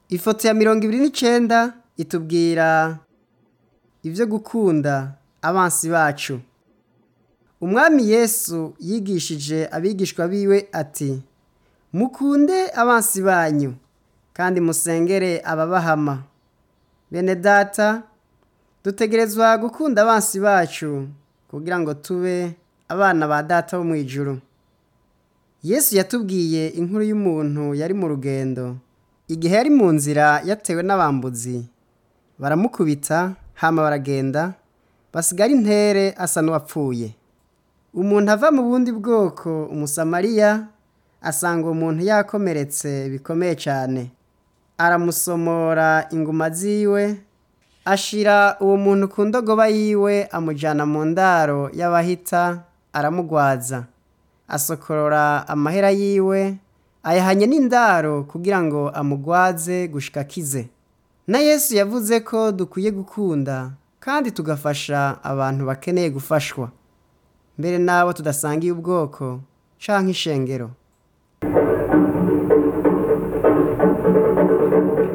ifoto ya mirongo ibiri n'icenda itubwira ivyo gukunda abansi bacu umwami yesu yigishije abigishwa biwe ati mukunde abansi banyu kandi musengere ababahama bene data dutegerezwa gukunda abansi bacu kugira ngo tube abana ba data bo mu ijuru yesu yatubwiye inkuru y'umuntu yari mu rugendo igihe yari mu nzira yatewe n'abambuzi baramukubita hama baragenda basigara intere asa n'uwapfuye umuntu ava mu bundi bwoko umusamariya asanga uwo muntu yakomeretse bikomeye cyane aramusomora inguma ziwe ashira uwo muntu ku ndogoba yiwe amujyana mu ndaro y'abahita aramugwaza asokorora amahera yiwe ayahanye n'indaro kugira ngo amugwaze gushika akize na yesu yavuze ko dukwiye gukunda kandi tugafasha abantu bakeneye gufashwa mbere n'abo tudasangiye ubwoko canke ishengero